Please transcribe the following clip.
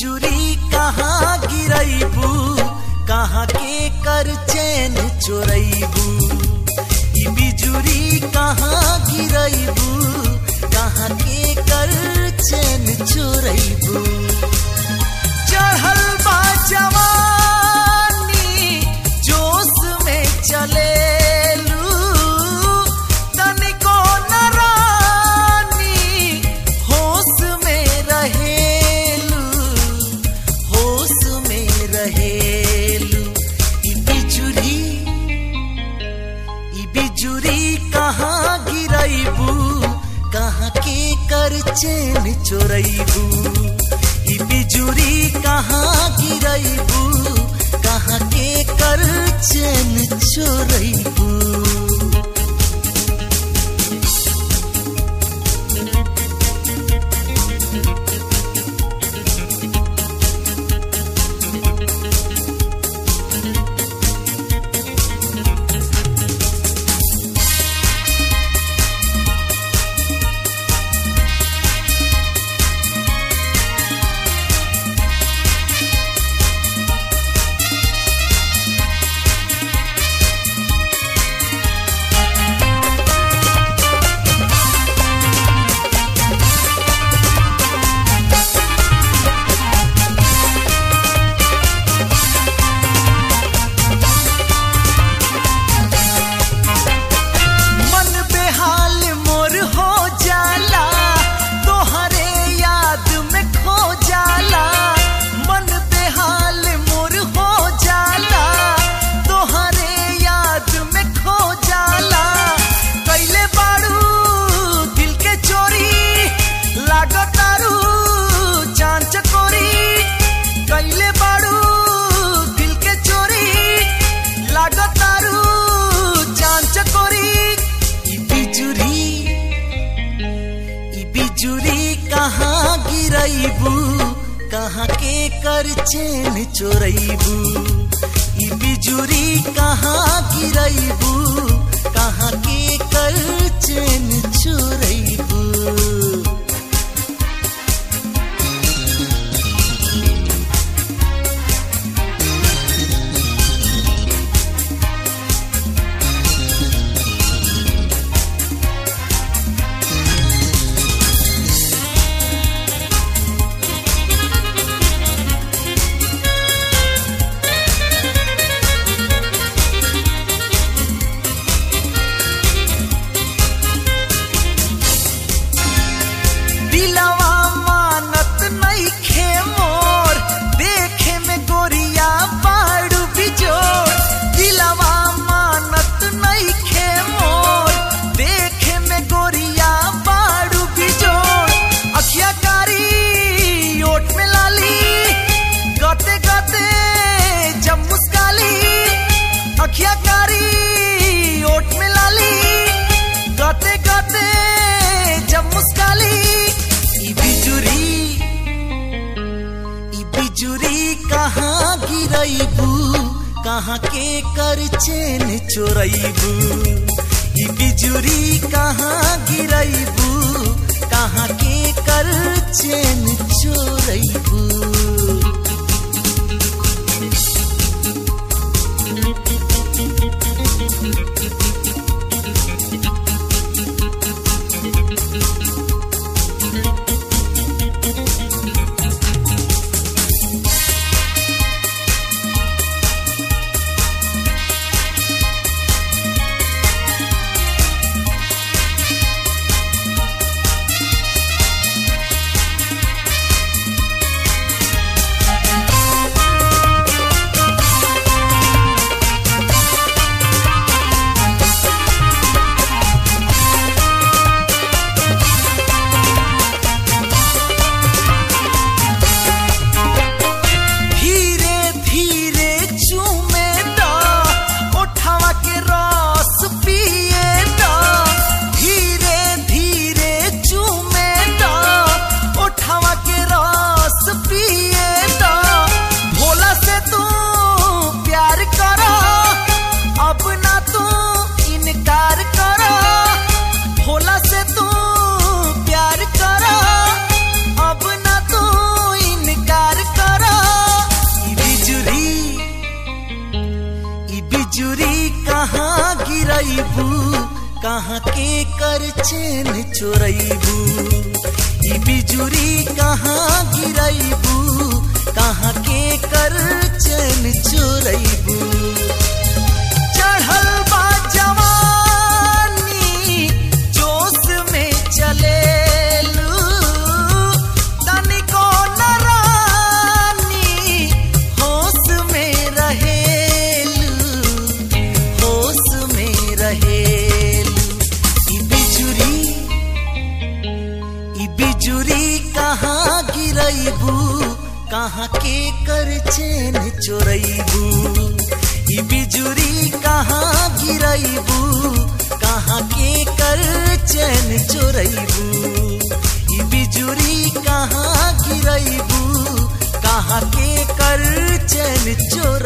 बिजुरी कहाँ गिरैबू कहाँ के कर चैन चोरैबू ई बिजुरी कहाँ गिरैबू कहाँ के कर चैन चोरैबू चढ़ल बा जवानी जोश में चलेलू तनिको न रानी होश में रहेलू होश में रहेलू ई बिजुरी ई बिजुरी कहाँ गिरैबू कहाँ के कर चैन चोरैबू ई बिजुरी कहाँ गिरैबू कहाँ के कर चैन चोरैबू मन बेहाल मोर हो जाला तोहरे याद में खो जाला मन बेहाल मोर हो जाला तोहरे याद में खो जाला कैले बाड़ू दिल के चोरी लागतारू चांच कोरी कैले बाड़ू दिल के चोरी लागतारू चांच कोरी ई बिजुरी ई बिजुरी कहाँ गिरैबू कहाँ के कर चैन चोरैबू ई बिजुरी कहाँ गिरैबू कहाँ के कर चैन चोरैबू दिलवा मानत नइखे मोर देखे में गोरिया बाड़ू बिजोर दिलवा मानत नइखे मोर देखे में गोरिया बाड़ू बिजोर अखिया कारी ओठ में लाली गते गते जब मुस्काली अखिया कारी ओठ में लाली गते गते जब मुस्काली ई बिजुरी ई बिजुरी कहाँ गिरैबू कहाँ के कर चैन चोरैबू ई बिजुरी कहाँ गिरैबू कहाँ के कर चैन चोरैबू कहाँ के कर चैन चोरैबू ई बिजुरी कहाँ गिरैबू कहाँ के कर चैन चोरैबू चढ़ल बा जवानी जोश में चलेलू तनिको न रानी होश में रहेलू होश में रहेलू ई बिजुरी ई बिजुरी कहाँ गिरैबू कहाँ के कर चैन चोरैबू ई बिजुरी कहाँ गिरैबू कहाँ के कर चैन चोरैबू ई बिजुरी कहाँ गिरैबू कहाँ के कर चैन चोर